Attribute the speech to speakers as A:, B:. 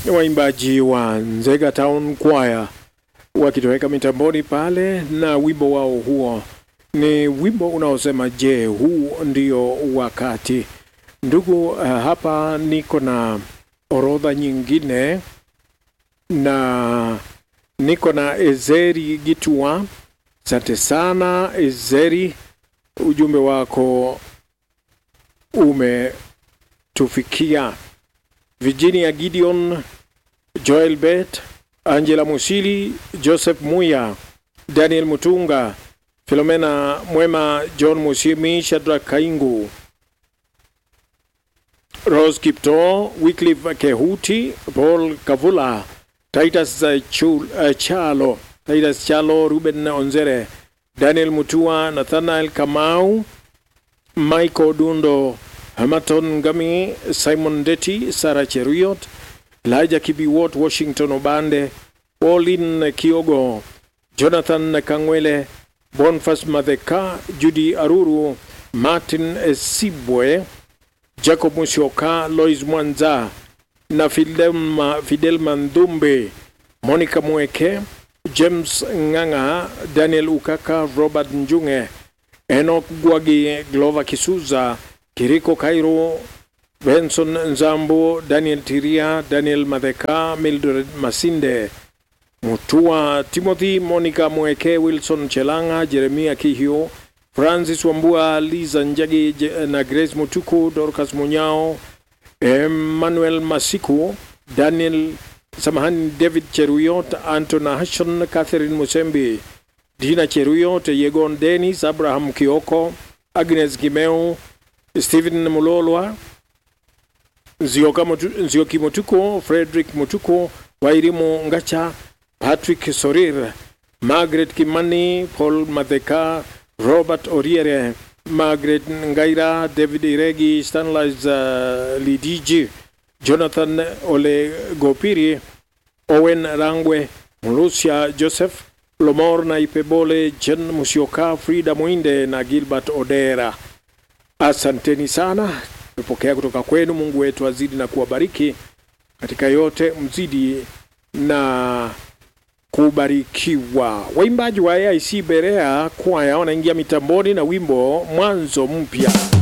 A: ni waimbaji wa Nzega Town Choir wakitoweka mitamboni pale, na wimbo wao huo ni wimbo unaosema je, huu ndio wakati. Ndugu, uh, hapa niko na orodha nyingine na niko na Ezeri Gitua. Asante sana Ezeri, ujumbe wako umetufikia. Virginia Gideon, Joel Bet, Angela Musili, Joseph Muya, Daniel Mutunga, Filomena Mwema, John Musimi, Shadrack Kaingu, Rose Kipto, Wycliffe Kehuti, Paul Kavula, Titus uh, Chul, uh, Chalo, Titus Chalo, Ruben Onzere, Daniel Mutua, Nathanael Kamau, Michael Dundo, Hamaton Ngami, Simon Deti, Sarah Cheruiyot, Elijah Kibiwot, Washington Obande, Pauline Kiogo, Jonathan Kangwele, Boniface Madheka, Judy Aruru, Martin Sibwe, Jacob Musyoka, Lois Mwanza na Fidelma, Fidelma Ndumbe, Monica Mweke, James Ng'ang'a, Daniel Ukaka, Robert Njunge, Enoch Gwagi, Glover Kisuza, Kiriko Kairo, Benson Nzambo, Daniel Tiria, Daniel Madheka, Mildred Masinde, Mutua Timothy, Monica Mweke, Wilson Chelanga, Jeremia Kihio, Francis Wambua, Liza Njagi Je- na Grace Mutuku, Dorcas Munyao, Emmanuel Masiku, Daniel Samahani, David Cheruyot, Antona Hashon, Catherine Musembi, Dina Cheruyot, Yegon Dennis, Abraham Kioko, Agnes Kimeu, Stephen Mulolwa, Nzioka Mutu- Nzioki Mutuko, Frederick Mutuko, Wairimu Ngacha, Patrick Sorir, Margaret Kimani, Paul Madheka, Robert Oriere, Margaret Ngaira, David Iregi, Stanley's uh, Lidiji, Jonathan Ole Gopiri, Owen Rangwe, Mulusia Joseph, Lomor na Ipebole, Jen Musioka, Frida Mwinde na Gilbert Odera. Asanteni sana, tumepokea kutoka kwenu. Mungu wetu azidi na kuwabariki katika yote, mzidi na kubarikiwa. Waimbaji wa AIC Berea kwaya wanaingia mitamboni na wimbo mwanzo mpya.